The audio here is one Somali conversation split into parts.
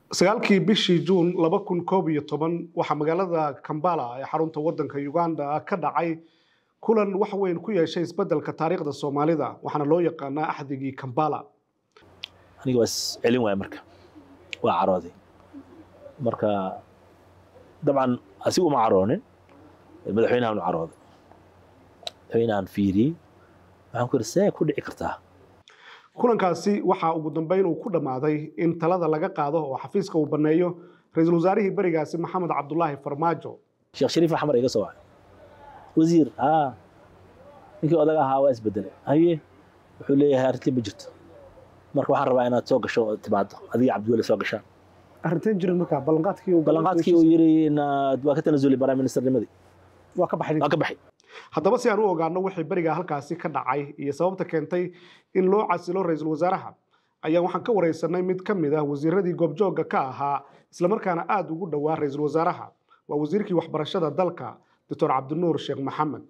sagaalkii bishii juun laba kun koob iyo toban waxaa magaalada kambala ee xarunta wadanka uganda ka dhacay kulan wax weyn ku yeeshay isbedelka taariikhda soomaalida waxaana loo yaqaanaa axdigii kambala aniga waa is celin waaya marka waa carooday marka dabcan asiga uma caroonin madaxweynahan u carooday madaxweynahan fiiriyey waxaan ku yidhi see ku dhici kartaa kulankaasi waxaa ugu dambeyn uu ku dhammaaday in talada laga qaado oo xafiiska uu banneeyo ra-iisul wasaarihii berigaasi maxamed cabdulaahi farmaajo sheekh shariif axmar iga soo wacay wasiir haa ninkii odaga ahaa waa isbedelay haye wuxuu leeyahay arrintii ma jirto marka waxaan rabaa inaad soo gasho oo timaado adiga cabdiweli soo gashaan arrinteen jirin markaa ballanqaadkii uu ballanqaadkii uu yidhi inaad waa ka tanasuli prime ministernimadii waa ka baxay waa ka baxay haddaba si aan u ogaano wixii berigaa halkaasi ka dhacay iyo sababta keentay in loo casilo ra-iisul wasaaraha ayaan waxaan ka wareysanay mid ka mid ah wasiiradii goobjoogga ka ahaa islamarkaana aada ugu dhowaa ra-iisul wasaaraha waa wasiirkii waxbarashada dalka doctor cabdinuur sheekh maxamed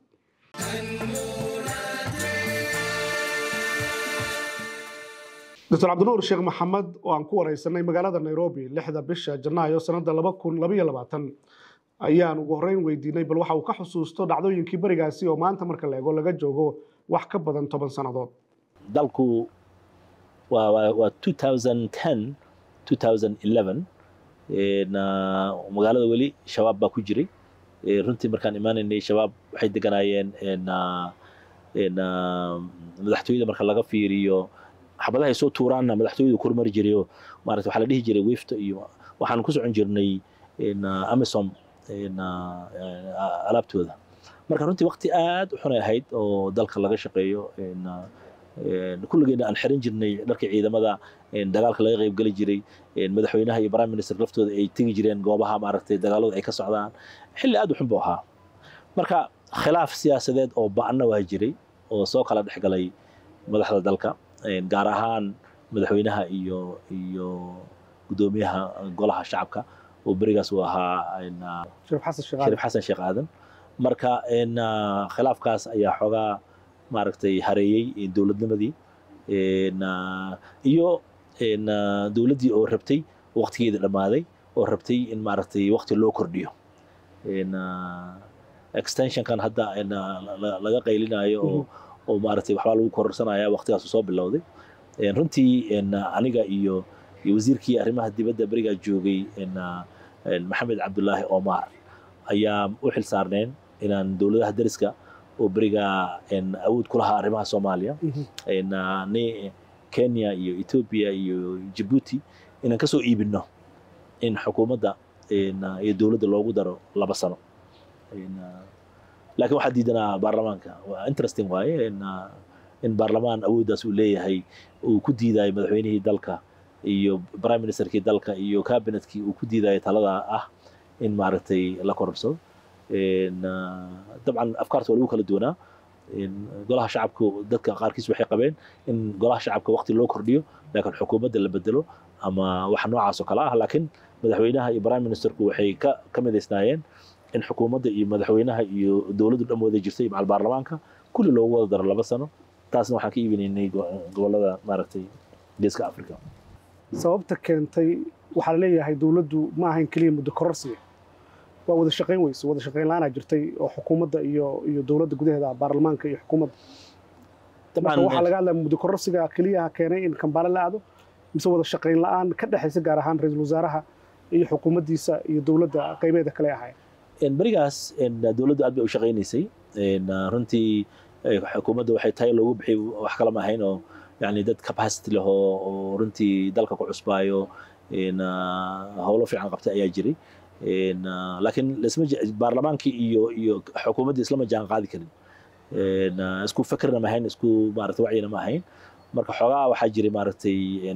doctor cabdinuur sheekh maxamed oo aan ku wareysanay magaalada nairobi lixda bisha janaayo sanada laba kun labaiyo labaatan ayaan ugu horreyn weydiinay bal waxa uu ka xusuusto dhacdooyinkii berigaasi oo maanta marka la eego laga joogo wax ka badan toban sannadood dalku waa waa waa 2010 2011 na magaalada weli shabaab baa ku jiray runtii markaan imaanaynay shabaab waxay deganaayeen na na madaxtooyada marka laga fiiriyo xabadahay soo tuuraanna madaxtooyadu kormari jirayo maarata waxaa la dhihi jiray wifta iyo waxaan ku socon jirnay amisom alaabtooda marka runtii wakti aad u xunay ahayd oo dalka laga shaqeeyo kulligeena aan xiran jirnay dharkii ciidamada dagaalka laga qayb geli jiray madaxweynaha iyo prime minister laftooda ay tegi jireen goobaha maaragtay dagaaladu ay ka socdaan xilli aad u xun buu ahaa marka khilaaf siyaasadeed oo ba'anna waa jiray oo soo kala dhex galay madaxda dalka gaar ahaan madaxweynaha iyo iyo guddoomiyaha golaha shacabka oo berigaas uu ahaa shariif xasan sheekh aadan marka khilaafkaas ayaa xoogaa maaragtay hareeyey dowladnimadii iyo dowladdii oo rabtay waqtigeeda dhammaaday oo rabtay in maaragtay waqti loo kordhiyo extensionkan hadda laga qaylinayo oo oo maaragtay waxbaa lagu kororsanaya waqtigaas soo bilowday runtii aniga iyo iyo wasiirkii arrimaha dibadda berigaa joogay maxamed cabdulaahi omar ayaa u xil saarneen inaan dowladaha dariska oo berigaa awood ku lahaa arrimaha soomaaliya ni kenya iyo ethiopia iyo jabuuti inaan kasoo iibino in xukuumadda iyo dowladda loogu daro laba sano laakiin waxaa diidanaa baarlamaanka waa interesting waaye in baarlamaan awooddaas uu leeyahay uu ku diidayo madaxweynihii dalka iyo prime ministerkii dalka iyo cabinetkii uu ku diidayo talada ah in maaragtay la kororsado dabcan afkaarta waa lagu kala duwanaa golaha shacabku dadka qaarkiis waxay qabeen in golaha shacabka waqti loo kordhiyo laakiin xukuumadda la bedelo ama wax noocaas oo kale ah laakiin madaxweynaha iyo prime ministerku waxay ka ka midaysnaayeen in xukuumadda iyo madaxweynaha iyo dowladdu dhan wada jirtay macal baarlamaanka kulli loogu wada daro laba sano taasna waxaan ka iibinaynay gobollada maaragtay geeska africa sababta keentay waxaa laleeyahay dowladdu ma ahayn keliya muddo kororsiga waa wada shaqayn weyse wada shaqayn la-aanaa jirtay oo xukuumadda iyo iyo dowladda gudaheeda baarlamaanka iyo xukuumadda marka waxaa laga hadlaya muddo kororsiga keliyaha keenay in kambaale la aado mise wada shaqayn la-aan ka dhexaysa gaar ahaan ra-iisul wasaaraha iyo xukuumaddiisa iyo dowladda qaybeeda kale ahayn berigaas dowladdu aad bay u shaqaynaysay runtii xukuumadda waxay tahay loogu bixiyay wax kala ma ahayn oo yani dad capacity leh oo runtii dalka ku cusbaayo howlo fiican qabtay ayaa jiray laakiin lasma baarlamaankii iyo iyo xukuumaddii islama jaan qaadi karin isku fekerna ma ahayn isku maarata wacyina ma ahayn marka xoogaa waxaa jiray maaragtay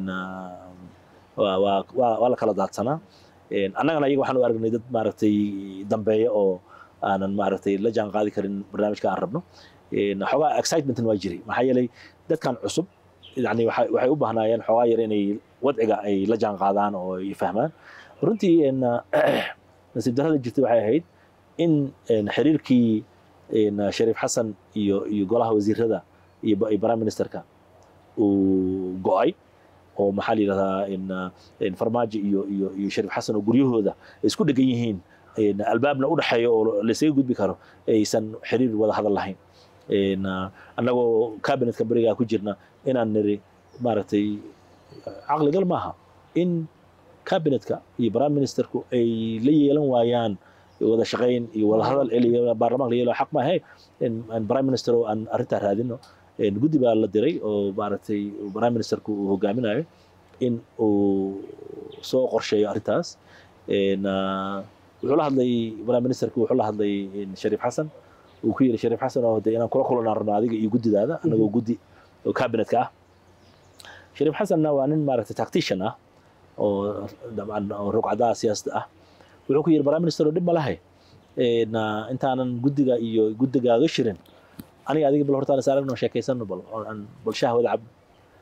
waa waa la kala daadsanaa annagana iyaga waxaan u aragnay dad maaragtay dambeeya oo aanan maaragtay la jaan qaadi karin barnaamijka aan rabno xoogaa excitementan waa jiray maxaa yeelay dadkan cusub yani waxay u baahnaayeen xoogaa yar inay wadciga ay la jaan qaadaan oo ay fahmaan runtii nasiib darrada jirtay waxay ahayd in xiriirkii shariif xasan iyo iyo golaha wasiirada iyo prime ministerka uu go'ay oo maxaa la yidhahdaa in in farmaajo iyo iyo iyo shariif xasan oo guryahooda ay isku dhegan yihiin in albaabna u dhexeeyo oo laysaga gudbi karo aysan xiriir wada hadal lahayn in annagoo cabinetka berigaa ku jirna inaan niri maaragtay caqligal maaha in cabinetka iyo prime ministerku ay la yeelan waayaan wada shaqayn iyo wada hadal baarlamaanka la yeelo xaq maahe in prime minister oo aan arrintaa raadino guddi baa la diray oo maaragtay prime ministerku uu hogaaminayo in uu soo qorsheeyo arrintaas wuxuu la hadlay prime ministerku wuxuu la hadlay shariif xasan uu ku yidhi shariif xasan oo de inaan kula kulanaan rabno adiga iyo guddidaada anagoo guddi oo cabinetka ah shariif xasanna waa nin maaragtay tactician ah oo dabcan oo rugcadaha siyaasadda ah wuxuu ku yidhi prime minister oo dhib ma lahay intaanan guddiga iyo guddigaaga shirin aniga adiga bal hortaan is aragno sheekaysano bal aan bal shaah wada cab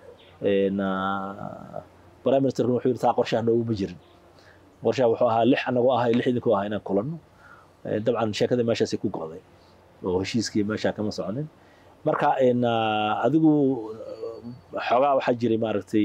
prime ministerku wuxuu yidhi taa qorshaha nooguma jirin qorshaha wuxuu ahaa lix anagoo ahay lix idinkoo ahaa inaan kulanno dabcan sheekada meeshaasay ku go'day oo heshiiskii meeshaa kama soconin marka adigu xoogaa waxaa jiray maaragtay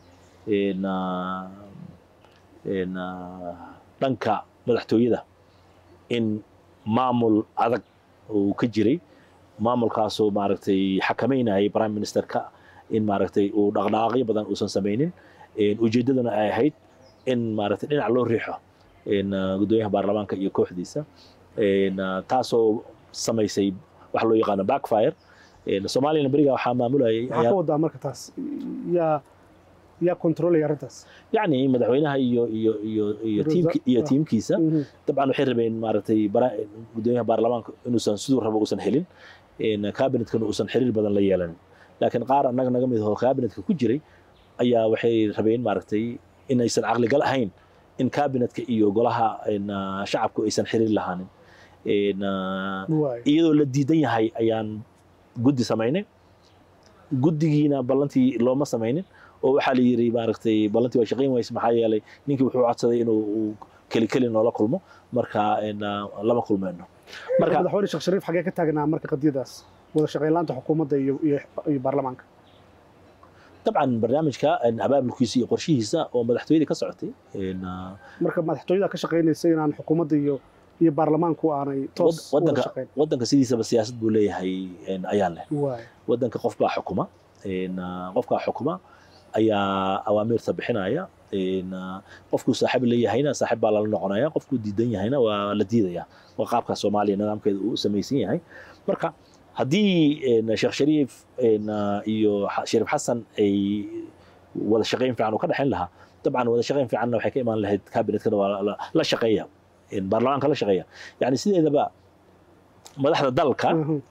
dhanka madaxtooyada in maamul adag uu ka jiray maamulkaasoo maaragtay xakameynayay prime ministerka in maaragtay uu dhaqdhaqaaqyo badan uusan samaynin ujeeddaduna ay ahayd in maaragtay dhinac loo riixo guddoomiyaha baarlamaanka iyo kooxdiisa taasoo samaysay waxa loo yaqaano backfire soomaaliyana beriga waxaa maamulayay maxaa ka wadaa marka taas yaa yaa controlaya arrintaas yacni madaxweynaha iyo iyo iyo iyo tiimki iyo tiimkiisa dabcan waxay rabeen maaragtay guddoomiyaha baarlamaanka inuusan siduu rabo uusan helin cabinetkana uusan xiriir badan la yeelanin laakiin qaar annaga naga mid ahoo cabinetka ku jiray ayaa waxay rabeen maaragtay in aysan caqligal ahayn in cabinetka iyo golaha shacabku aysan xiriir lahaanin iyadoo la diidan yahay ayaan guddi samaynay guddigiina ballantii looma samaynin oo waxaa la yidhi maaragtay ballantii waa shaqayn wayse maxaa yeelay ninkii wuxuu codsaday inuu keli keli noola kulmo marka lama kulmeyno marka madaxweyne sheekh shariif xagee ka taagnaa marka qadiyadaas wada shaqayn laanta xukuumadda iyo iyo baarlamaanka dabcan barnaamijka abaabulkiisa iyo qorshihiisa oo madaxtooyadii ka socotay marka madaxtooyada ka shaqaynaysa inaan xukuumadda iyo iyo baarlamaanku aanay toos wada shaqayn waddanka sidiisaba siyaasad buu leeyahay ayaan leh waddanka qof baa xukuma qofkaa xukuma ayaa awaamiirta bixinaya qofkuu saaxiib leeyahayna saaxiib baa lala noqonaya qofkuu diidan yahayna waa la diidaya waa qaabka soomaaliya nidaamkeeda uu samaysan yahay marka haddii sheekh shariif iyo shariif xasan ay wada shaqayn fiican uu ka dhexayn lahaa dabcan wada shaqayn fiicanna waxay ka imaan lahayd kabinetkana waa la shaqeeya baarlamaanka la shaqeeya yani sideedaba madaxda dalka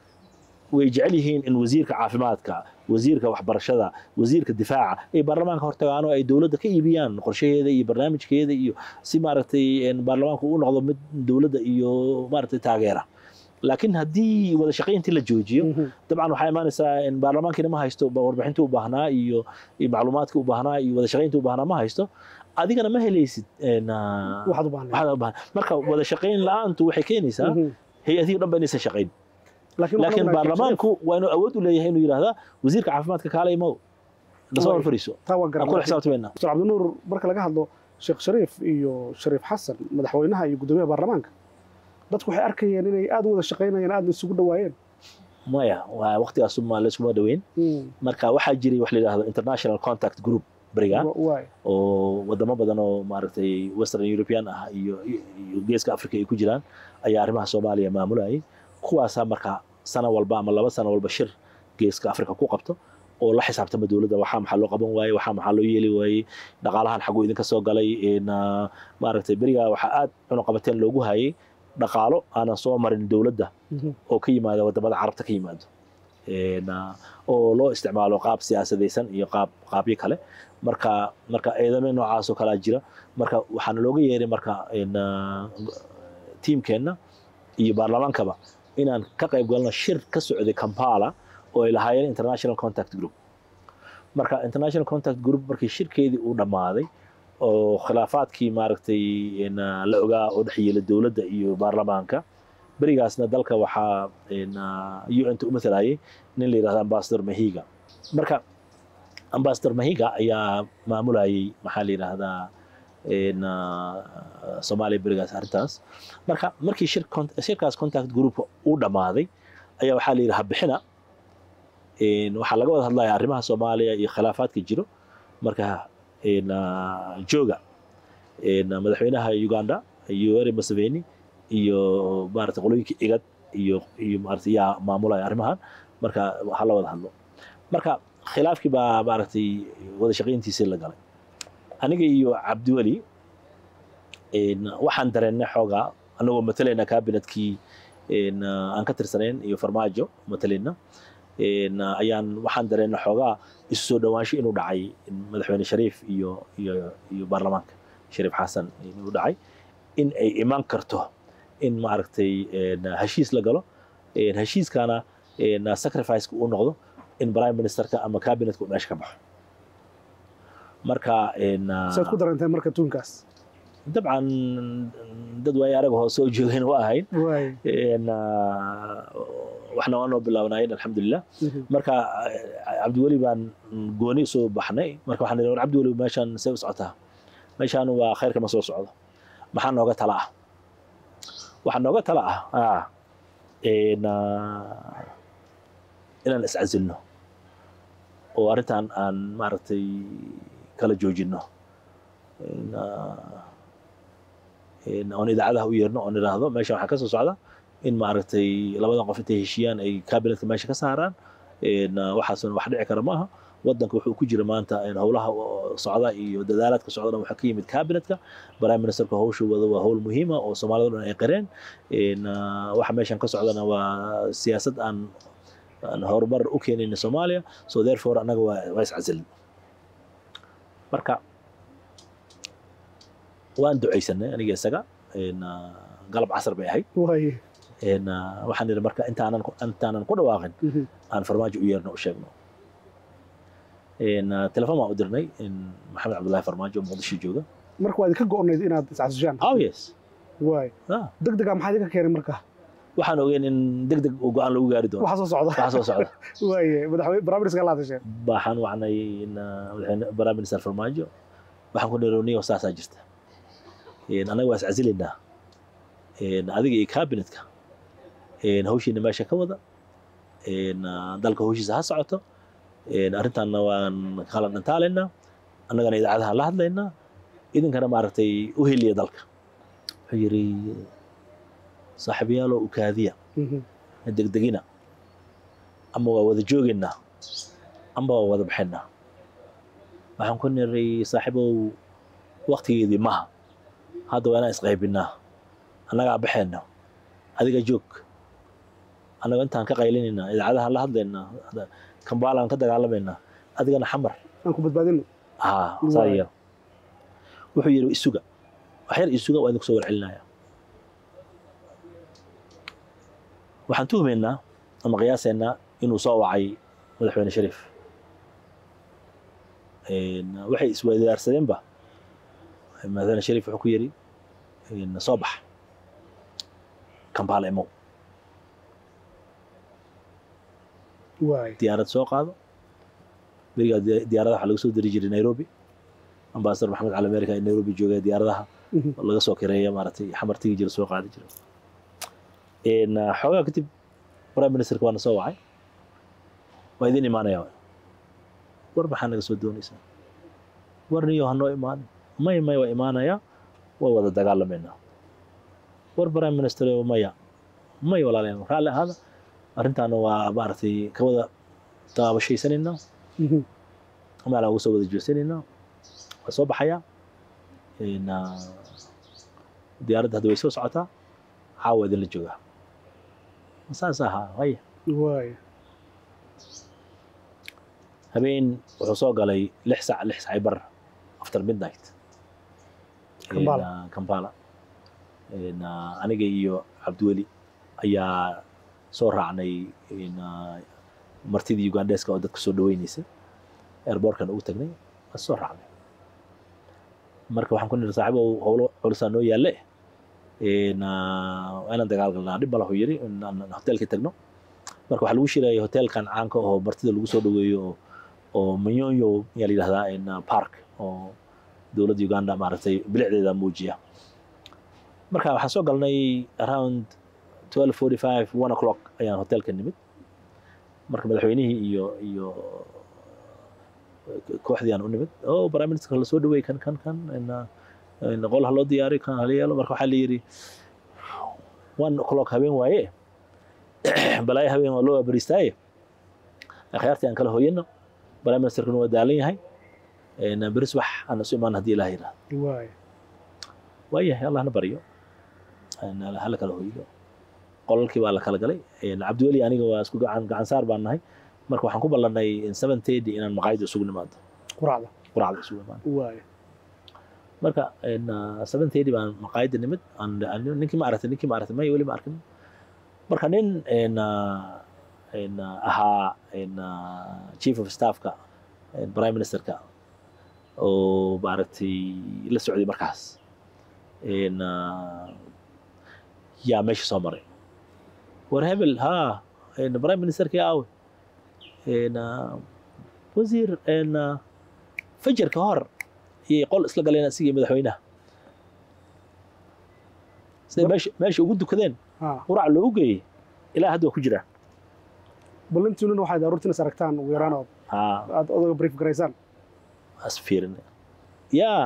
way jecel yihiin in wasiirka caafimaadka wasiirka waxbarashada wasiirka difaaca ay baarlamaanka hortagaan oo ay dowladda ka iibiyaan qorshaheeda iyo barnaamijkeeda iyo si maaragtay baarlamaanku u noqdo mid dowladda iyo maaragtay taageera laakiin haddii wada shaqayntii la joojiyo dabcan waxaa imaanaysaa in baarlamaankiina ma haysto warbixintii u baahnaa iyo macluumaadkii u baahnaa iyo wada shaqayntii u baahnaa ma haysto adigana ma helaysid waxaad u baahnaa marka wada shaqayn la-aantu waxay keenaysaa hay-adihii dhan ba inaysan shaqayn laakiin baarlamaanku waa inuu awood u leeyahay inuu yidhaahdaa wasiirka caafimaadka kaalay mow lasoo hor fariiso taa waa aan kula xisaabtamayna dr cabdinuur marka laga hadlo sheekh shariif iyo shariif xasan madaxweynaha iyo guddoomiyaha baarlamaanka dadku waxay arkayeen inay aad u wada shaqaynayeen aadna isugu dhawaayeen maya waa waqtigaas ma layskuma dhaweyn marka waxaa jiray wax la yidhaahdo international contact group berigaan oo wadamo badan oo maaragtay western european ah iyo iyo geeska africa ay ku jiraan ayaa arrimaha soomaaliya maamulayay kuwaasaa marka sano walba ama laba sano walba shir geeska africa ku qabto oo la xisaabtama dowladda waxaa maxaa loo qaban waayey waxaa maxaa loo yeeli waayey dhaqaalahan xaguu idinka soo galay maaragtay berigaa waxaa aad cunuqabateen loogu hayay dhaqaalo aanan soo marin dowladda oo ka yimaada wadamada carabta ka yimaado oo loo isticmaalo qaab siyaasadaysan iyo qaab qaabyo kale marka marka eedame noocaasoo kalaa jira marka waxaana looga yeeray marka tiimkeenna iyo baarlamaankaba inaan ka qayb galno shir ka socday kampala oo ay lahaayeen international contact group marka international contact group markii shirkeedii uu dhammaaday oo khilaafaadkii maaragtay la ogaa oo dhex yeela dowladda iyo baarlamaanka berigaasna dalka waxaa un ta u matalayay nin la yidhahda ambassador mahiga marka ambassador mahiga ayaa maamulayay maxaa la yidhaahdaa in, ah, soomaaliya berigaas arrintaas marka markii shir con- shirkaas contact group uu dhammaaday ayaa waxaa la yidhi habixina in, waxaa laga wada hadlaya arrimaha soomaaliya iyo khilaafaadka jiro marka in, ah, jooga in, ah, madaxweynaha uganda yoweri museveni iyo maarata qolooyinka igad iyo iyo maarata yaa maamulaya arrimahan marka waxaa la wada hadlo marka khilaafkii baa maaragtay wada shaqayntiisii la galay aniga iyo cabdiweli in, waxaan dareennay xoogaa anagoo matalayna kabinetkii in, ah, aan ka tirsanayn iyo farmaajo matalayna in, ah, ayaan waxaan dareennay xoogaa isu soo dhowaansho inuu dhacay in madaxweyne shariif iyo iyo iyo baarlamaanka shariif xasan inuu dhacay in ay iman karto in maaragtay in, heshiis la galo in, heshiiskana in, sacrifice uu noqdo in prime ministerka ama cabinetka uu meesha ka baxo marka in, saad ku dareentay marka tuunkaas dabcan dad waay arag hoo soo joogeen waa ahayn waay in, waxna waa noo bilaabnaayeen alxamdulilah marka cabdiweli baan gooni soo baxnay marka waxaan idhi war cabdiweli meeshaan see u socotaa meeshaan waa khayrka ma soo socdo maxaa nooga tala ah waxaa nooga tala ah ah, in, ah, inaan iscasilno oo arrintan aan maaragtay kala joojinno In, ah, in oon idaacadaha u yeerno oon idhaahdo meeshan waxaa ka soo socda in maaragtay labadan qof intay heshiiyaan ay kabinetka meesha ka saaraan in, ah, waxaasuna wax dhici kara maaha wadanka wuxuu ku jira maanta in howlaha oo socda iyo dadaalaadka socdana waxaa ka yimid kabinetka prime ministerka howshu wada waa howl muhiima oo soomaalida dhan ay qareen in, ah, waxa meeshan ka socdana waa siyaasad aan aan horumar u keenayna soomaaliya so therefore annaga waa waa iscasilin marka waan ducaysanay aniga isaga in, ah, galab casar bay ahayd waay in, ah, waxaan idhi marka intaanan ku- intaanan ku dhawaaqin aan farmaajo u yeerno u sheegno in, ah, telefoon baan u dirnay in maxamed cabdullaahi farmaajo oo muqdisho jooga marka waa idinka go'onayd inaad iscasishaan oh yes waay ah, deg dega maxaa idinka keenay marka waxaan ogeyn in deg deg uu go-aan lagu gaari doono waxa soo socda waxa soo socda waaye madaxweyne barnaamijka la hadasheen waxaan wacnay in, ah, madaxweyne prime minister farmaajo waxaan ku nironiyo saasaa jirta In, annaga waa iscasilaynaa In, adiga iyo cabinetka In, hawshiina meesha ka wada In, ah, dalka hawshiisa ha socoto In, arrintaanna waan kala dhantaalaynaa annagana idaacadaha la hadlaynaa idinkana maaragtay u heliya dalka wuxuu yidhi saaxiibayaaloo ukaadiya na degdegina ama waa wada joogaynaa amba waa wada baxaynaa waxaan ku niray saaxiibow waktigeedii maha hadda waa inaan isqaybinaa annagaa baxayna adiga joog annaga intaan ka qaylinaynaa idaacadahan la hadlaynaa hadda kambaalaan ka dagaalamaynaa adigana xamar aan ku badbaadino haa saa Waay. yeelo wuxuu yidhi isuga wax yar isuga waa idinku soo warcelinaya waxaan tuhmaynaa ama qiyaasaynaa inuu soo wacay madaxweyne shariif Een, waxay isweydaarsadeenba madaxweyne shariif wuxuu ku yidhi een, soo bax kampala imow waay diyaarad soo qaado berigaa di- diyaaradaha waxaa laga soo diri jiray nairobi ambasador maxamed cali america ee nairobi joogay diyaaradaha laga soo kireeya maaragtay xamar tigi jira soo qaadi jira Een, ah, xoogaa kadib prime ministerka waana soo wacay waa idin imaanaya waay. war maxaa naga soo doonaysaa war niyo hanoo imaanin may may waa imaanaya way wada dagaalamaynaa war prime minister maya may walaalayaal raalli ahaada arrintaana waa maaragtay ka wada daabashaysanaynaa meelaan uga soo wada jeesanaynaa waa soo baxayaa Een, ah, diyaaradda hadda way soo socotaa caawa idinla joogaa saas ahaa haya waay habeen wuxuu soo galay lix sac lix sacay bar after midnight Kampala. Een, ah, kampala Een, ah, aniga iyo cabdiweli ayaa soo raacnay een, ah, martidii ugandeska oo dadka soo dhaweynaysa airbortkan ugu tagnay waa soo raacnay marka waxaan ku niri saaxiibow howlo culusaa noo yaalle Een, ah, waa inaan dagaal galnaa dhib malahu yidhi inaan hotelka tagno marka waxaa lagu shirayay hotelkan caanka oo martida lagu soo dhaweeyo oo oo manyonyo ayaa la yidhahdaa in park oo dowladda uganda maaragtay bilicdeeda muujiya marka waxaan soo galnay around 12:45 one o'clock ayaan hotelka nimid marka madaxweynihii iyo iyo kooxdii aan u nimid oo prime minister la soo dhaweey kan kan kan qol ha loo diyaariyo kan hala yeelo marka waxaa la yidhi one o'clock habeen waaye balaayo habeen waa loo abariistaaye akhyaartii aan kala hooyano prime ministerkuna waa daalan yahay beris wax aan isu imaan haddii ilaah yidhahdo waay waayahay allahna baryo hala kala hooydo qolalkii baa la kala galay cabdiweli aniga waa isku gacan gacan saar baan nahay marka waxaan ku ballanay seven thirty inaan maqaayada isugu nimaado quraacda quraacda isugu imaado waay marka seven thirty baan maqaayada nimid ninkii ma aragtay ninkii ma aragtay maya weli ma arkin marka nin ahaa chief of staffka prime ministerka oo maaragtay la socday markaas yaa meesha soo maray war hebel ha prime ministerkii aawe wasiir fajarka hor iyay qol isla galeen asigii madaxweynaha siday meesha meesha ugu dukadeen ha qurac loogu geeyey ilaa hadda waa ku jiraan ballantiinuna waxaad aroortiin is aragtaan ugu yaraan oo ha aad odaga brief garaysaan as fiirin yaa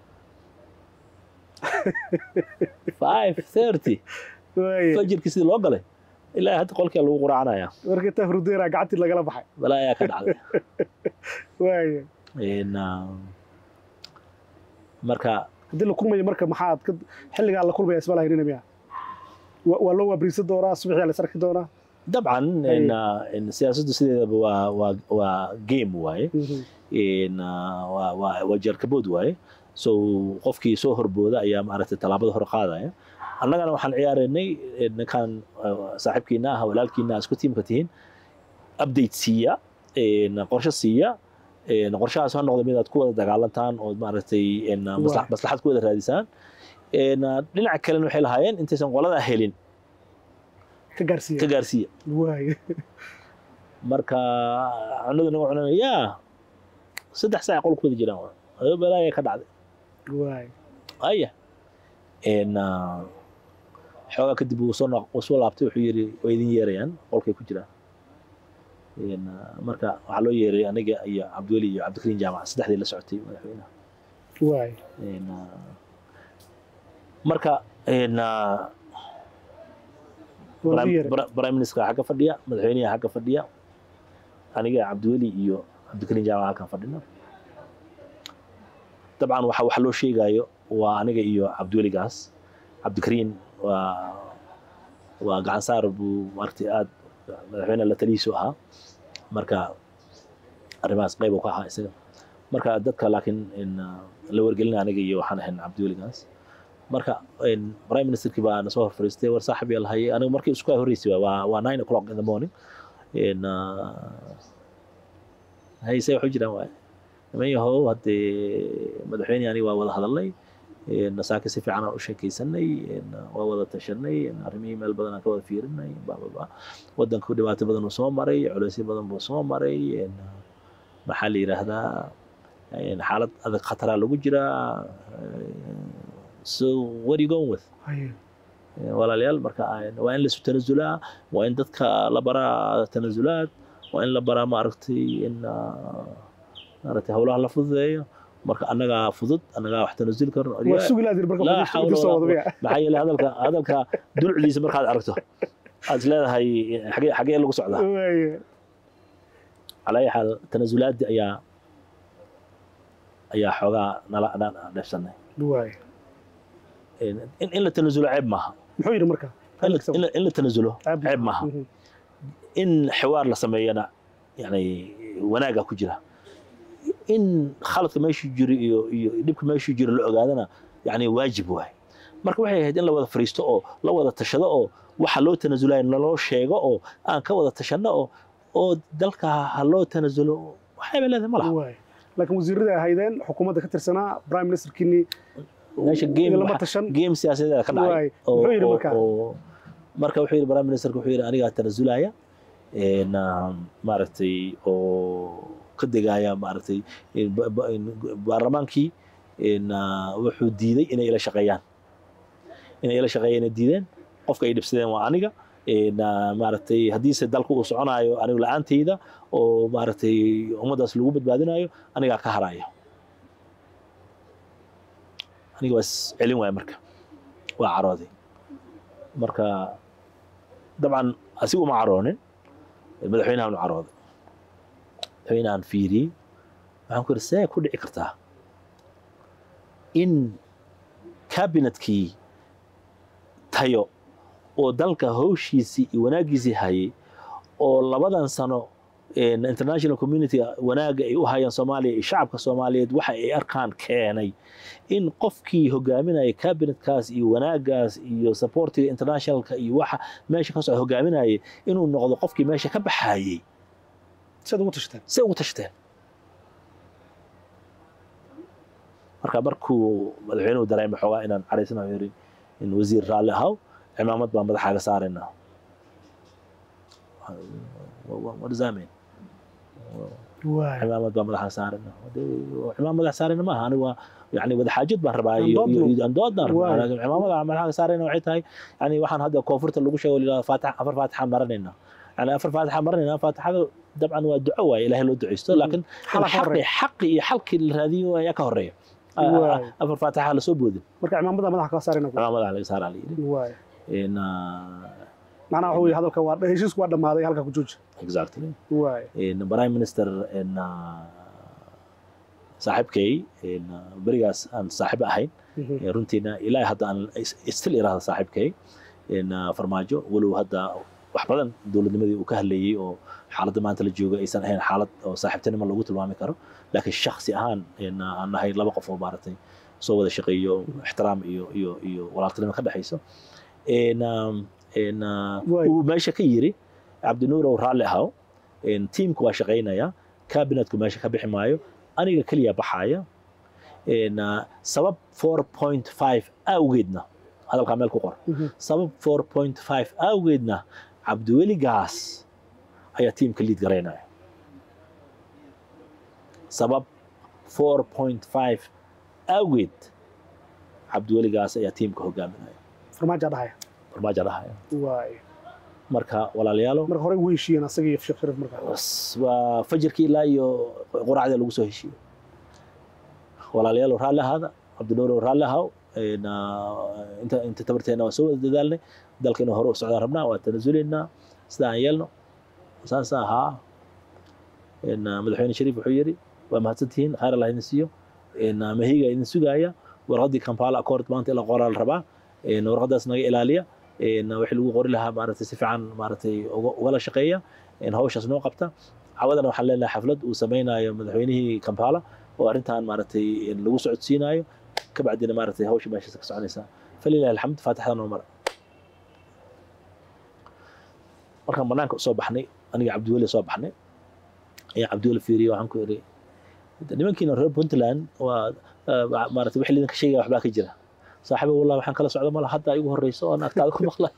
five thirty waay fajirkii sidii loo galay ilaa hadda qolkaa lagu quraacanayaa marka taa hurdeera gacantii lagala baxay balaa ayaa ka dhacday waay In, uh, marka haddii la kulmayo marka maxaad ka xilligaa la kulmaya isma lahaynina miya Wa- waa loo waabriisan doonaa subaxyaa la is arki doonaa dabcan in, uh, in siyaasaddu sideedaba waa waa waa game waaye in, uh, waa waa waa jarkabood waaye so qofkii soo horbooda ayaa maaragtay tallaabada hor qaadaya annagana waxaan ciyaaraynay eh, ninkan uh, saaxiibkiina ah walaalkiina ah isku tiimka tihiin update siiya in, qorshe siiya in, qorshahaas ha noqdo mid aad ku wada dagaalantaan oo maaragtay in, uh, masla- Waa. maslaxad ku wada raadisaan In, uh, dhinaca kalena waxay lahaayeen intaysan qolada helin ka gaarsiiya ka gaarsiiya waay marka cunadu naga cunana yaa saddex saac qolku wada jiraan waa. adoo balaaya ka dhacday waay aya n xoogaa kadib wuu soo noq- wuu soo laabtay wuxuu yidhi way idin yeerayaan qolkay ku jiraan N, marka waxaa loo yeeray aniga iyo cabdiweli iyo cabdikariin jaamac saddexdii la socotay madaxweynaha waay N, marka n, waa prime yeeray Pri- prime minister xagga fadhiya madaxweynaha xagga fadhiya aniga cabdiweli iyo cabdikariin jaamac halkan fadhina dabcan waxa waxa loo sheegayo waa aniga iyo cabdiweligaas cabdikariin waa waa gacan saar buu maaragtay aad madaxweyne la talihiisu ahaa marka arrimahaas qayb uu ka ahaa isaga marka dadka laakiin in uh, la wargelina aniga iyo waxaan ahayn cabdiweligaas marka in prime ministerkii baa na soo hor fadhiistay war saaxib yaa lahayay aniga markii isku horreysay waa waa nine o'clock in the morning in uh, hayse waxu jiraan waaye niman yahow haddee madaxweyne aniga waa wada hadalnay in saaka si fiican aan u sheekaysanay in waa wada tashanay in arrimihii meel badan aan ka wada fiirinay bababa wadanku dhibaato badan uu soo maray culeysyo badan buu soo maray in maxaa la yidhaahdaa in xaalad adag khataraa lagu jiraa so what are you going with Haye. walaalayaal marka aan- waa in laisu tanasulaa waa in dadka la baraa tanasulaad waa in la baraa maaragtay in ah, maaragtay howlaha la fududeeyo marka annagaa fudud annagaa wax tanasuli karno waa sugi laadir marka laa fadhiista xawla idin soo walaa wada miya maxaa yeelay hadalka hadalka dulcdiisa markaad aragto aad is leedahay xagee xagee lagu socdaa waay calaa ayi xaal tanasulaadii ayaa ayaa xoogaa nala nala dheefsanay waay in in la tanasulo ceeb maaha muxuu yidhi marka in la- in la- in la tanasulo Ceeb ceeb maaha Mhm. in xiwaar la sameeyana yani wanaaga ku jira in khaladka meeshuu jiro iyo iyo dhibka meeshuu jiro la ogaadana yani waajib waay marka waxay ahayd in la wada fariisto oo la wada tashado oo waxa loo tanasulayo naloo sheego oo aan ka wada tashanno oo oo dalka ha loo tanasulo waxayba leedahay ma laha waay laakiin wasiirada ahaydeen xukuumadda ka tirsanaa prime ministerkiini meesha game lama waxa- tashan game siyaasadeeda ka Waay. dhacay oo- Muxuu yidhi oo- marka? oo- marka wuxuu yidhi prime ministerka wuxuu yidhi anigaa tanasulaya een, um, maaragtay oo ka degaya maaragtay in ba- ba- in baarlamaankii in, ah, wuxuu diiday inay ila shaqeeyaan inay ila shaqeeyaan diideen qofka ay dhibsadeen waa aniga in, ah, maaragtay haddiise dalka uu soconaayo anigu la-aantayda oo maaragtay ummaddaas lagu badbaadinayo anigaa ka haraya aniga waa is celin waaya marka waa carooday marka dabcan asigu uma caroonin madaxweynahan u carooday madaxweynahan fiiriyey waxaan ku yidhi see ku dhici kartaa in kabinetkii tayo oo dalka hawshiisii iyo wanaaggiisii hayay oo labadan sano een, international community wanaagga ay u hayaan soomaaliya iyo shacabka soomaaliyeed waxa ay arkaan keenay in qofkii hogaaminaya cabinetkaas iyo wanaaggaas iyo supportiga internationalka iyo waxa meesha ka socda hogaaminayay inuu noqdo qofkii meesha ka baxayey siad ugu tashteen say ugu tashteen marka markuu madaxweynuhu dareemay xoogaa inaan caraysanayo yiri in wasiir raalli ahaw cimaamad baan madaxaaga saaraynaa what does that mean waay cimaamad baan madaxa saarana cimaamad madax saarana maaha aniga waa yani wadaxaajid baan rabaa iyo Andoodno. iyo- iyo andood baan rabaa Waay. laakiin cimaamada madaxa saarana waxay tahay yani waxaan hadda koonfurta lagu sheego liraa faatax afar faatixaan maranayna yani afar faatixaan maranayna faatixada dabcan waa duco waaye ilaahay loo duceysto Mm. laakiin Xala ka xaqi horeeya. xaqi iyo xalkii la raadiyo ayaa ka horeeya Waay. afar faatixa lasoo boodin marka cimaamada madaxa kaa saarayna cimaamada laga saaraa la yidhi waay In, uh, macnaha waxa weye hadalka waa heshiisku waa dhammaaday halkaa ku jooji exactly waay in prime minister in uh, saaxiibkay in uh, berigaas aan saaxiib ahayn Mhm. ee runtiina ilaa hadda aan is- still iraahda saaxiibkay in uh, farmaajo walow hadda wax badan dowladnimadii uu ka hadlayey oo xaaladda maanta la jooga aysan ahayn xaalad oo saaxiibtinimo lagu tilmaami karo laakiin shakhsi ahaan in uh, aan nahay laba qof oo maaragtay soo wada shaqeeyo ixtiraam iyo iyo iyo walaaltinimo ka dhexayso in um, in uh, Waay. uu meesha ka yiri cabdinuur ow raalli ahaw in tiimku waa shaqaynaya kabinetku meesha ka bixi maayo aniga keliya baxaya in uh, sabab 4.5 awgeedna hadalkaa meel ku qor Mhm. sabab 4.5 awgeedna cabdiweli gaas ayaa tiimka liid garaynaya sabab 4.5 awgeed cabdiweli gaas ayaa tiimka hogaaminaya farmaaja dhahaya farmaajo dhahaya waay marka walaalayaalo marka horey u heshiiyeen asaga iyo sheekh shariif markaa bas waa fajirkii ilaa iyo quraacdii lagu soo heshiiyey walaalayaal raalli ahaada cabdinuur raalli ahaw een, ah, inta inta tabarteena waa soo wada dadaalnay dalka inuu hore u socdaan rabnaa waa tanasuleynaa sida aan yeelno saas ahaa een, ah, madaxweyne shariif wuxuu yidhi waa mahadsantihiin khayr allah idin siiyo een, ah, mahiga idin sugaaya warqaddii kampala accord maanta in la qoraa la rabaa een, warqaddaas naga ilaaliya een, wixii lagu qori lahaa maaragtay si fiican maaragtay uga- ugala shaqeeya in hawshaas noo qabta cawadana waxaan leenahay xaflad uu samaynayo madaxweynihii kampala oo arrintan maaragtay in lagu socodsiinayo kabacdina maaragtay hawsha meeshaas ka soconaysa falilahi alxamd faatixda noo mara markaan banaanka usoo baxnay aniga cabdiweli soo baxnay ayaa cabdiweli fiiriye waxaan ku iri nimankiina reer puntland waa ah, maaragtay wixii lidinka sheegaya waxbaa ka jira saaxiibo wallahi waxaan kala socda mala hadda igu horeyso oon agtaada ku maqla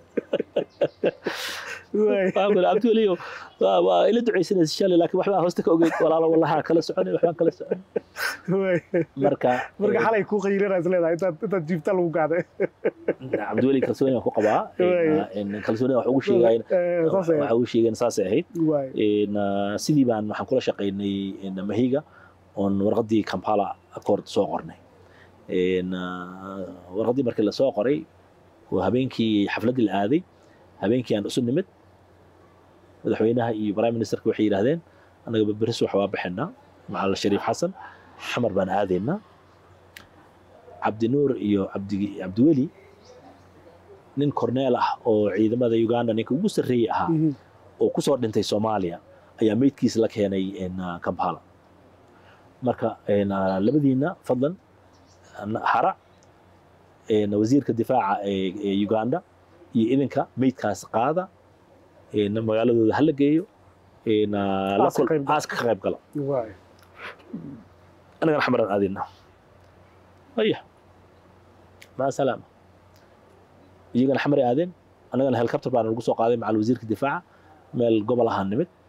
waay waxaan ku iri cabdiweliyo waa waa ila ducaysanaysa shalay laakiin waxbaa hoosta ka ogeyd walaalo wallaha kala soconay waxbaan kala soconay waay marka marka xalay kuu qayilinaa is leedahay intaad intaad jiifta lagu gacday cabdiweli kalsooni waan ku qabaa Waay. in kalsooni wax ugu sheegayn Eh, saas waxa ugu sheegayn saasay ahayd waay In, ah, sidii baan waxaan kula shaqaynay in, mahiga oon warqaddii kampala accord soo qornay In, ah, warqaddii markii lasoo qoray oo habeenkii xafladdii la aaday habeenkii aan isu nimid madaxweynaha iyo prime ministerka waxay yidhaahdeen annaga beris wax waa bixinaa macal shariif xasan xamar baan aadaynaa cabdinuur iyo cabdi cabdiweli nin korneel ah oo ciidamada uganda ninka ugu sarreeyey ahaa Mhm. oo ku soo dhintay soomaaliya ayaa meydkiisa la keenay in, ah, kampala marka in, ah, labadiina fadlan ah, hara in, wasiirka difaaca ee ee uganda iyo idinka meydkaas qaada in, magaaladooda hala geeyo in, ah, la Aaska kul- qayb gala. aaska ka qayb gala waay anagana xamaran aadina aya maa salaama iyagana xamaray aadeen annagana helicopter baana lagu soo qaaday macal wasiirka difaaca meel gobol ahaan nimid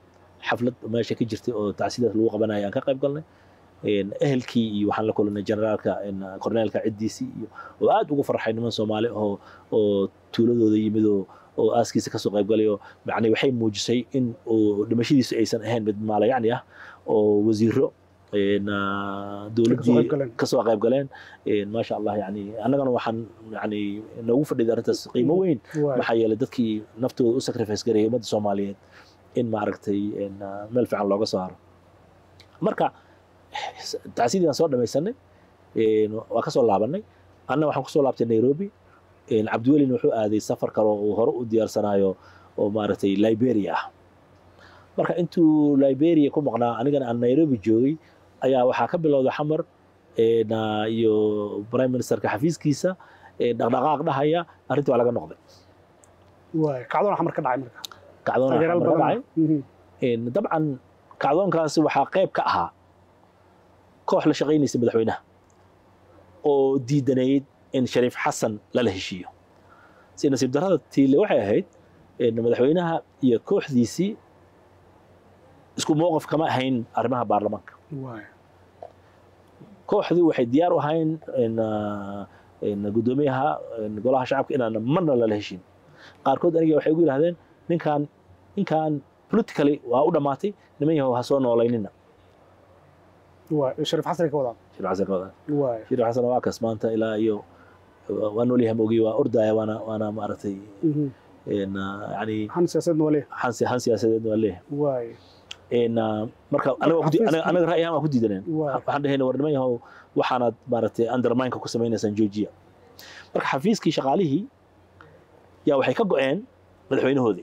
xaflad meesha ka jirtay oo tacsidaas lagu qabanaya aan ka qayb galnay Een, ehelkii iyo waxaan la kulannay generaalka een, korneelka ciddiisii iyo oo aad ugu farxay niman soomaali oo oo tuuladooda yimid oo oo aaskiisa kasoo qayb galay oo yani waxay muujisay in uu dhimashadiisu aysan ahayn mid maalayacni ah oo wasiiro een, ah, Kasoo dowladdii qayb galeen. kasoo qayb galeen Een, maasha allah yani annagana waxaan yani noogu fadhiday arrintaas qiimo weyn waay maxaa yeelay dadkii naftooda u sacrifice gareeyay ummadda soomaaliyeed in maaragtay een, ah, meel fiican looga soo haro marka tacsidii aan soo dhamaysanay een, waa ka soo laabanay anna waxaan kusoo laabtay nairobi een, cabdiwelina wuxuu aaday safar kale oo uu hore u diyaarsanayo oo maaragtay liberia ah marka intuu liberia ku maqnaa anigana aan nairobi joogay ayaa waxaa ka bilowday xamar een, ah, iyo prime ministerka xafiiskiisa een, dhaqdhaqaaq dhahaya arrintii waa laga noqday waay kacdoon xamar ka dhacay marka kacdoon taageerayaal xamar ka badan dhacay Mhm. Een, dabcan kacdoonkaasi waxaa qayb ka ahaa koox la shaqaynaysa madaxweynaha oo diidanayd in shariif xasan lala heshiiyo si nasiib darrada tiile waxay ahayd een, madaxweynaha iyo kooxdiisii isku mowqif kama ahayn arrimaha baarlamaanka waay kooxdii waxay diyaar u ahayn in, ah, in guddoomiyaha in golaha shacabka inaan marna lala heshin qaarkood aniga waxay ugu yidhahdeen ninkaan ninkaan politically waa u dhammaatay niman yahow ha soo noolaynina waay shariif xasan ka wadaan shariif xasan ka wadaa waay shariif xasan waa kas maanta ilaa iyo waa noolyahay mogi waa ordaya waana waana maaragtay Mhm. in, ah, yani han siyaasadeedna waa leeyahay han si- han siyaasadeed waa leeyahay waay in, ah, marka anaga waa ku di- xafiiska- anaga- anaga ra'yahan waa ku diidaneen waay waxaan dhahayna war niman yahow waxaanaad maaragtay undermineka ku samaynaysaan joojiya marka xafiiskii shaqaalihii yaa waxay ka go'een madaxweynahoodii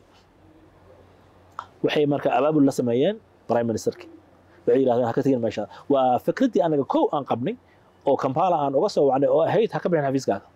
waxay marka abaabul la sameeyeen prime ministerki waxay yidhahdeen ha ka tegin meesha waa fikraddii anaga kow aan qabnay oo kampala aan uga soo wacnay oo ahayd ha ka bixin xafiiskaaga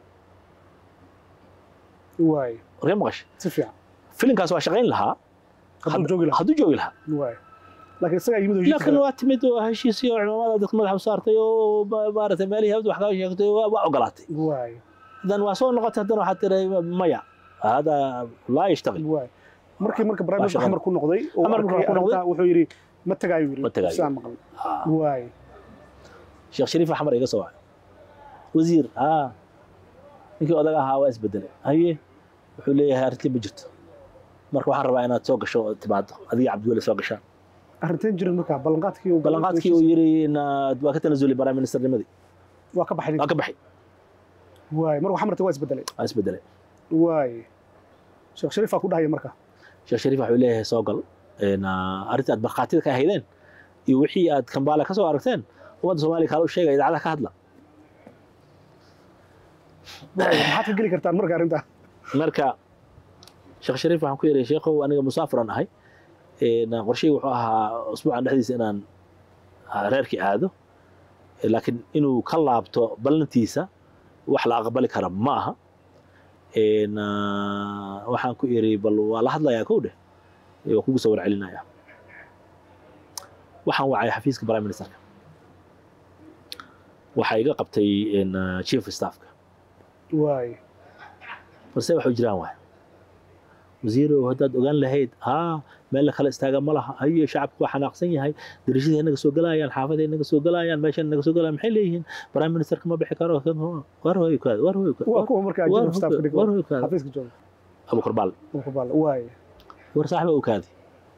waay warkee maqash si fiican filinkaas waa shaqayn lahaa hadduu joogi lahaa hadduu joogi lahaa waay laakiin isagaa yimid oo laakiin heshiiska waa timid oo heshiisii oo cimaamada dadka madaxa u saartay oo ma- maaragtay meelihii habda wax kaga sheegtay waa waa ogolaatay waay haddana waa soo noqotay haddana waxaad tiray maya hada laa yashtaqil waay markii marka prime Waa minister shaqada. xamar ku noqday oo Xamar markuu arkay ku noqday- arrintaa wuxuu yidhi ma tagaayo yidhi Ma tagaayo. sidaan maqlay waay sheekh shariif xamar iga soo wacay wasiir haa ninkii odaga ahaa waa isbedelay haye wuxuu leeyahay arrintii ma jirto marka waxaan rabaa inaad soo gasho oo timaado adiga cabdiweli soo gashaan arrinteen jirin marka ballanqaadkii uu ballanqaadkii uu yidhi inaad waa ka tanasulay prime ministernimadii waa ka baxay waa ka baxay waay markuu xamarta waa isbedelay waa isbedelay waay sheekh shariif aa ku dhahaya marka sheekh shariif wuxuu leeyahay soo gal Een, ah, arrintii aad markhaatida ka ahaydeen iyo wixii aad kambaala ka soo aragteen ummadda soomaaliya kaala u sheegaya idaacadaha ka hadla waay maxaad ka geli kartaan marka arrintaa marka sheekh shariif waxaan ku yidhi sheekhow aniga musaafiran ahay Een, qorshahii wuxuu ahaa usbuucan dhexdiisa inaan ah, reerkii aado Eh, laakiin inuu ka laabto ballantiisa wax la aqbali kara ma aha Een, ah, waxaan ku idhi bal waa la hadlayaa kow dheh Eh, waa kugu soo warcelinaya waxaan wacay xafiiska prime ministerka waxaa iga qabtay een, ah, chief of staffka waay balse waxu jiraan waay wasiirow haddaad ogaan lahayd haa meel la kala istaaga ma laha haye shacabku waa xanaaqsan yahay darashadii naga soo galayaan xaafaday naga soo galayaan meeshan naga soo galayaan maxay leeyihiin prime ministerka ma bixi karo war hoy kaad war hoy waa kuwa marka war ajib staff ka dhigo war hoy kaad xafiiska jooga abukar baal Abubakar Baale. waay war saaxiba u kaadi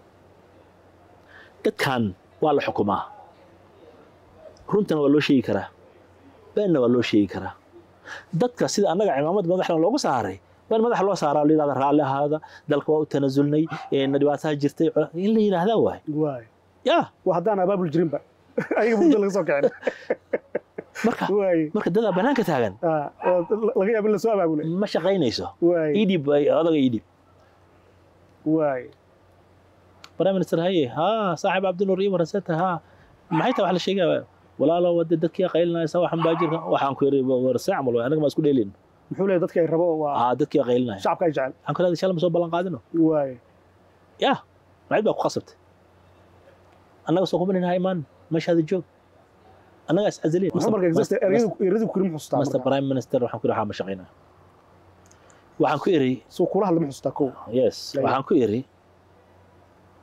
dadkan waa la xukumaa runtana waa loo sheegi karaa beenna waa loo sheegi karaa dadka sida annaga cimaamad madaxna loogu saaray waa in madaxa loo saaraa oo la yidhahda raalli ahaada dalka waa u tanasulnay een dhibaataha jirtay in la yidhaahdaa waay waay yaa waa haddaan abaabul jirinba ayaga muddo laga soo kicin marka waay marka dadaa banaanka taagan Ah, oo laga yaabo in lasoo abaabulay ma shaqaynayso waay idhib odaga idhib waay prime minister haye haa saaxib cabdinuur iyo waraseta haa maxay tahay wax la sheegaya walaalo wade dadkii qaylinaysa waxan baa jirka waxaan ku yiri warse camal waay anaga ma isku dheelin muxuu leeyahay dadka ay rabo waa aa dadkii qaylinaya shacabka ay jecel waxaan ku leedahay shalay ma soo ballan qaadino waay yaa macid baa ku khasabtay annaga soo kuma ninaha imaan meeshaada joog annaga is caziliin muxuu marka exist erayadu erayadu ku ma xusuustaa master marka prime minister waxaan ku yiri waxaa ma shaqaynaa waxaan ku iri soo kula hadla ma xusuustaa kow yes Laya. waxaan ku iri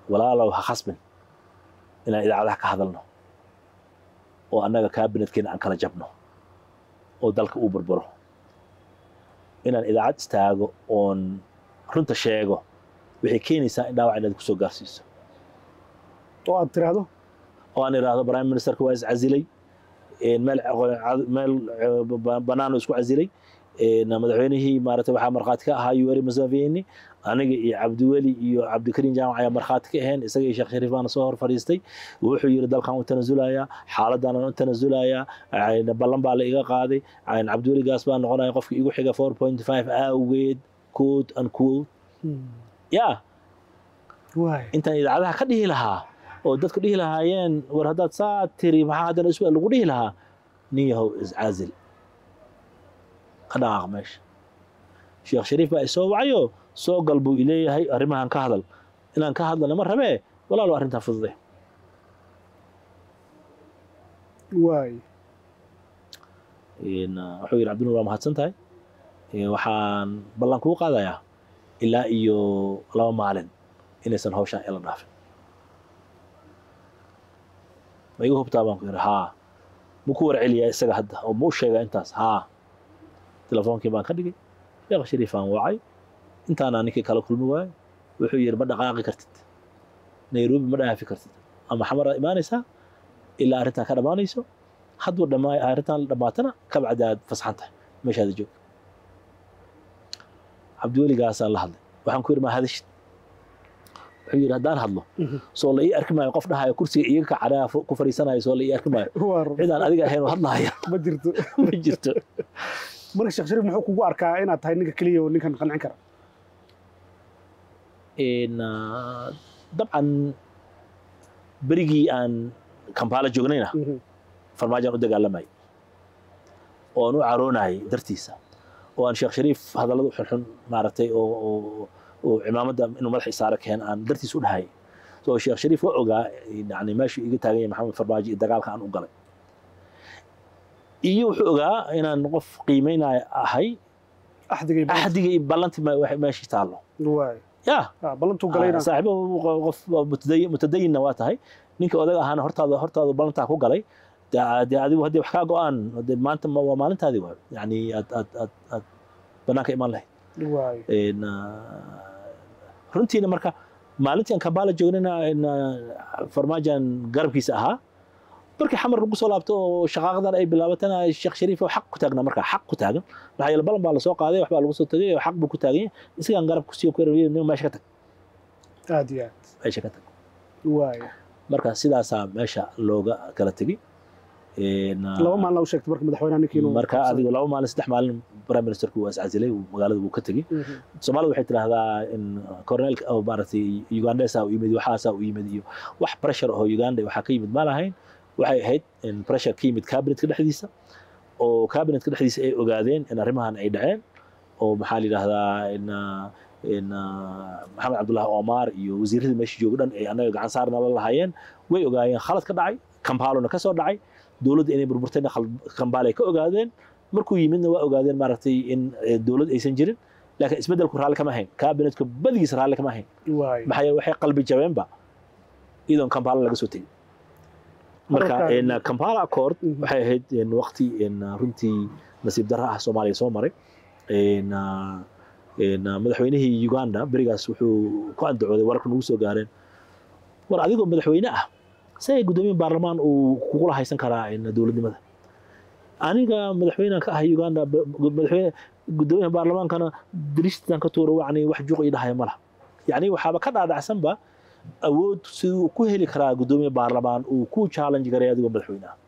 walaalow ha khasbin inaan idaacadaha ka hadalno oo annaga kaabinetkeena aan kala jabno oo dalka uu burburo inaan idaacad istaago oon runta sheego waxay keenaysaa in dhaawac inaad kusoo gaarsiiso oo aad tiraahdo oo aan idhaahdo prime ministerka waa iscasilay meel meel banaano isku casilay madaxweynihii maarata waxaa markhaati ka ahaa yuweri museveni aniga iyo cabdiweli iyo cabdikariim jaamac ayaa markhaati ka ahayn isaga iyo sheekh shariif baana soo hor fadhiistay wuxuu yidhi dalkan u tanasulayaa xaaladaanan u tanasulayaa ballan baa la iga qaaday cabdiweli gaas baa noqonaya qofka igu xiga four point five awgeed quote and quote ya waay intaan idaacadaha ka dhihi lahaa oo dadku dhihi lahaayeen war haddaad saa tiri maxaa haddana isu lagu dhihi lahaa nin yahow iscaazil ka dhaqaaq meesha sheekh shariif baa isoo wacayo soo gal buu ileeyahay arrimahan ka hadal inaan ka hadlana ma rabee walaalo arrintaa fudude waay wuxuu yidhi cabdinuur waa mahadsan tahay waxaan ballan kuu qaadayaa ilaa iyo laba maalin inaysan hawshaan ila dhaafin ma iga hubtaa baan ku yidhi haa ma ku warceliyaa isaga hadda oo ma u sheegaa intaas haa telefoonkii baan ka dhigay sheekh shariifaan wacay intaana ninkii kala kulmi waayo wuxuu yidhi ma dhaqaaqi kartid nairobi ma dhaafi kartid ama xamaraad imaanaysaa ilaa arrintan ka dhammaanayso hadduu dhammaa arrintan dhammaatana kabacdi aad fasaxan tahay meeshaada joog cabdiweligaasaan la hadlay waxaan ku yidhi ma hadashid wuxuu yidhi haddaan hadlo soo la ii arki maayo qof dhahayo kursiga iiga kacanaa ku fadhiisanayo soo la ii arki maayo waa run cidaan adiga ahayn oo hadlahaya ma jirto ma jirto marka sheekh shariif muxuu kugu arkaa inaad tahay ninka keliya oo ninkan qancin kara dabcan berigii aan kampala joognayna farmaajaan u dagaalamayay oo aan u caroonayay dartiisa oo aan sheekh shariif hadallada xunxun maaragtay oo oo oo cimaamadda inuu madaxa isaare keen aan dartiis u dhahayay so sheekh shariif waa ogaa yani meeshuu iga taagan yahay maxamed farmaajo iyo dagaalka aan u galay iyo wuxuu ogaa inaan qof qiimeynaya ahay axdigay axdiga iyo ballantii meeshii taallo waay ya Ah, ballantuu galayna saaxiibo qof mutadayin- mutadayinna waa tahay ninka odaga ahaana hortaada hortaada ballantaa ku galay dee dee adigu haddii wax kaa go-aan dee maanta ma- waa maalintaadii waa yani aad aad aad aad banaanka imaan lahayd waay Een, ah, runtiina marka maalintii aan kampala joognayna een, ah, farmaajan garabkiisa ahaa markii xamar lagu soo laabto oo shaqaaqadan ay bilaabatana sheekh shariif oo xaq ku taagna marka xaq ku taagan maxaa yeele balan baa lasoo qaaday waxbaa lagu soo tagay oo xaq buu ku taagan yahay isagaan garab kusiiyo ku erayay nin meesha ka tag aad iyo aad meesha ka tag waay marka sidaasaa meesha looga kala tegey Een, ah, laba maalin u sheegtay marka madaxweynaha ninkii inuu marka adigu laba maalin saddex maalin prime ministerku waa iscasilay uu magaalada wuu ka tegey Mhm. soomaalida waxay tidhaahdaa in cornelka oo maaragtay ugandesa u yimid waxaasaa u yimid iyo wax pressure oo uganda waxaa ka yimid ma lahayn waxay ahayd in pressure ka yimid cabinetka dhexdiisa oo cabinetka dhexdiisa ay ogaadeen in arrimahan ay dhaceen oo maxaa la yidhaahdaa in ah, in ah, maxamed cabdullahi omar iyo wasiiradii meesha jooga dhan ay annaga gacan saarna la lahaayeen way ogaayeen khalad ka dhacay kampalona ka soo dhacay dowladda inay burburtayna khal- kambaalay ka ogaadeen markuu yimidna waa ogaadeen maaragtay in eh, dowlad aysan jirin laakiin isbeddelku raalli kama ahayn cabinetka badigiisa raalli kama ahayn waay maxaa yeele waxay qalbi jabeenba iyadoon kampala laga soo tegin marka Hadalkaan- in, kampala accord Mhm. waxay ahayd in waqti in runtii nasiib darra ah soomaaliya soo maray in, ah, in, ah, madaxweynihii uganda berigaas wuxuu ku andacooday wararka nagu soo gaareen war adigoo madaxweyne ah see guddoomiye baarlamaan uu kugula haysan karaa in dowladnimada aniga madaxweynean ka ahay uganda ba- madaxweyne guddoomiyaha baarlamaankana diristitan ka tuuro wacni wax juuq ii dhahaya ma laha yacni waxaaba ka dhaadhacsanba awood siduu ku heli karaa guddoomiye baarlamaan uu ku challenge garay adigoo madaxweyne ah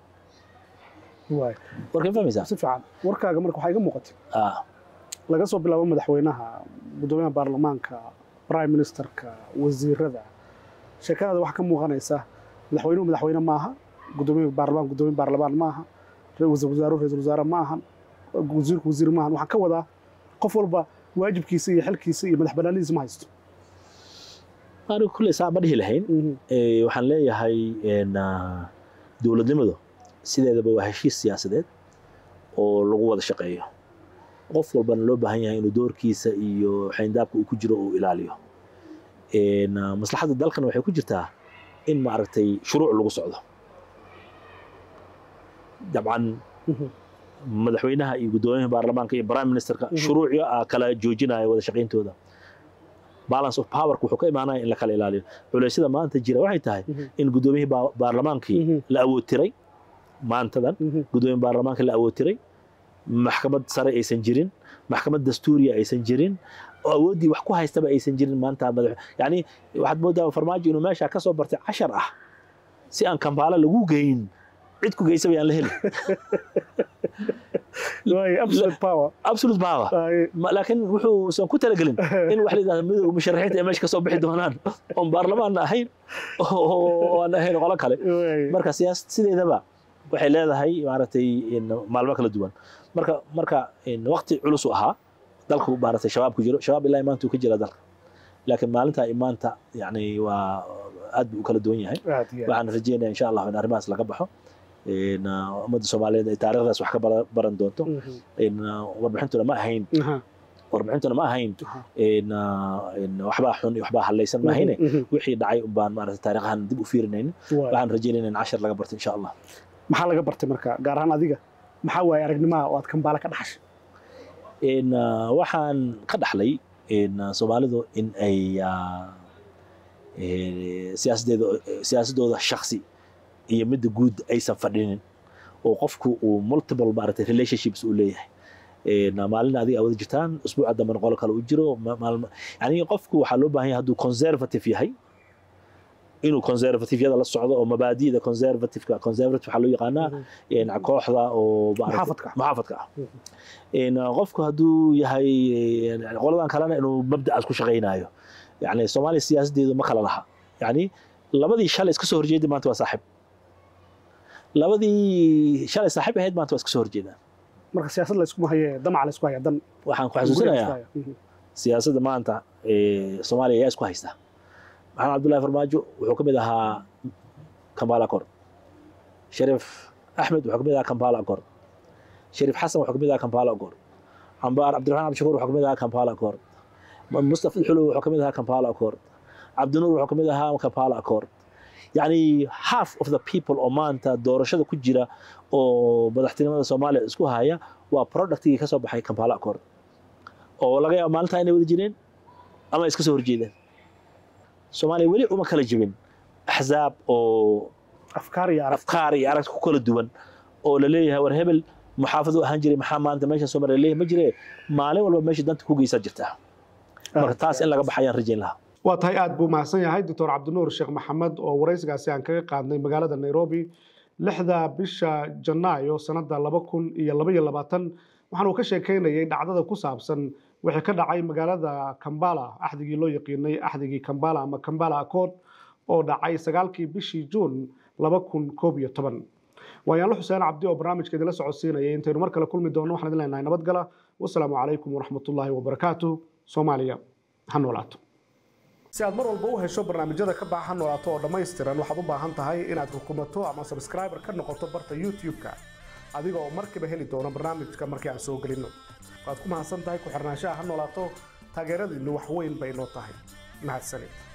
waay warkay fahmaysaa si fiican warkaaga marka waxaa iga muuqatay ah laga soo bilaabo madaxweynaha guddoomiyaha baarlamaanka prime ministerka wasiirada sheekadaada waxaa ka muuqanaysa madaxweynuhu madaxweyne maaha guddoomiyaha baarlamaan guddoomiye baarlamaan maaha ra-iisul wasaaruhu ra-iisul wasaare maahan wasiirku wasiir maahan waxaan ka wadaa qof walba waajibkiisa iyo xilkiisa iyo madax banaanidiisa ma haysto anigu kulley saa ma dhihi lahayn Mhm. Eh, waxaan leeyahay in, ah, dowladnimadu sideedaba waa heshiis siyaasadeed oo lagu wada shaqeeyo qof walbana loo baahan yahay inuu doorkiisa iyo xayndaabka uu ku jiro uu ilaaliyo een, ah, maslaxadda dalkana waxay ku jirtaa in maaragtay shuruuc lagu socdo dabcan Mhm. madaxweynaha iyo guddoomiyaha baarlamaanka iyo prime ministerka Mhm. shuruucyo ah kala joojinaya wada shaqayntooda balance of powerka wuxuu ka imaanaya in la kala ilaaliyo culeysyada maanta jira waxay tahay Mhm. in guddoomiyihii baa- baarlamaankii Mhm. la awoodtiray maantadan Mhm. guddoomiye baarlamaanka la awoodtiray maxkamad sare aysan jirin maxkamad dastuuriya aysan jirin oo awooddii wax ku haystaba aysan jirin maanta madax yani waxaad moodaa farmaajo inuu meesha ka soo bartay cashar ah si aan kambaala lagu geyn cid ku geysaba yaan la helin Waayo, absolute power absolute power Ay, Ma- laakiin wuxuusan ku talagelin in wax la yidhahdo midowga musharaxiinta ee meesha ka soo bixi doonaan oon baarlamaanna ahayn oo aan ahayn qolo kale waayo. marka siyaasad sideedaba waxay leedahay maaragtay in maalmo kala duwan marka marka in waqti culus u ahaa dalku maaragtay shabaab ku jiro shabaab ilaa maanta uu ka jira dalka laakiin maalinta iyo maanta yani waa aad buu u kala duwan yahay Aad iyo aad. waxaan rajeynayaa insha allah in arrimahaas laga baxo in ummadda soomaaliyeed ay taariikhdaas wax ka bara- baran doonto Mhm. in warbixintuna ma ahayn Aha. warbixintuna ma ahayn Aha. in in waxbaa xun iyo waxbaa hallaysan ma ahayne Mhm. wixii dhacay un baan maaragtay taariikhahan dib u fiirinaynin Waayo. waxaan rajeynaynaa in cashar laga barto insha allah maxaa laga bartay marka gaar ahaan adiga maxaa waaye aragnimaha oo aad kambaala ka dhaxashay in uh, waxaan ka dhaxlay in uh, soomaalidu in ay uh, eh, siyaasadeeda siyaasadooda shaksi iyo midda guud aysan fadhinin oo qofku uu multiple maaragtay relationships uu leeyahay In, uh, maalin adiga awada jirtaan usbuuca dambena qolo kale u jiro ma- maalmo yani qofku waxaa loo baahan yahay hadduu conservative yahay inuu conservativeyada la socdo oo mabaadi'da conservativeka conservative waxaa loo yaqaanaa in kooxda oo maaragtay- Muxaafadka. muxaafadka ah Mhm. in qofku hadduu yahay eh, qoladan kalena inuu mabda'aas ku shaqaynayo yani soomaaliya siyaasadeedu ma kala laha yani labadii shalay iska soo horjeeday maanta waa saaxiib labadii shalay saaxiib ahayd maanta waa iska soo horjeedaan marka siyaasad la iskuma haye damaca la isku haya dan waxaan ku guriga la isku xasuusinayaa haya. Mhm. siyaasadda maanta ee soomaaliya ayaa isku haysta maxamed cabdullahi farmaajo wuxuu ka mid ahaa kampala accord shariif axmed wuxuu ka mid ahaa kampala accord shariif xasan wuxuu ka mid ahaa kampala accord cambaar cabdiraxmaan cabdishakuur wuxuu ka mid ahaa kampala accord mustafa xulow wuxuu ka mid ahaa kampala accord cabdinuur wuxuu ka mid ahaa kampala accord yacni half of the people oo maanta doorashada ku jira oo madaxtinimada soomaaliya isku haya waa productigii ka soo baxay kampala accord oo laga yaabo maalintaa inay wada jireen ama ay iska soo horjeedeen soomaaliya weli uma kala jebin axzaab oo afkaar iyo arag afkaar iyo aragti ku kala duwan oo la leeyahay war hebel muxaafad u ahaan jiray maxaa maanta meesha soomaaliya leeyahay ma jire maalin walba meesha danta ku geysaa jirta marka taas in laga baxayaan rajayn lahaa waa tahay aad buu mahadsan yahay doctor cabdinuur sheekh maxamed oo waraysigaasi aan kaga qaadnay magaalada nairobi lixda bisha janaayo sanada laba kun iyo laba iyo labaatan waxaan uu ka sheekeynayay dhacdada ku saabsan wixii ka dhacay magaalada kambala axdigii loo yaqiinay axdigii kambala ama kambala accord oo dhacay sagaalkii bishii juun laba kun koob iyo toban waayaanlo xuseen cabdi oo barnaamijka idinla socodsiinayay intaynu mar kale kulmi doonno waxaan idin leenahay nabadgala wasalaamu calaykum waraxmatullaahi wabarakaatuh soomaaliya ha noolaato si aad mar walba u hesho barnaamijyada ka baxa noolaato oo dhammaystiran waxaad u baahan tahay inaad rukumato ama subscriber ka noqoto barta youtube-ka adiga oo markiiba heli doona barnaamijka markii aan soo gelinno waad ku mahadsan tahay ku xirnaanshaha ha noolaato taageeradiinnu wax weyn bay noo tahay mahadsanid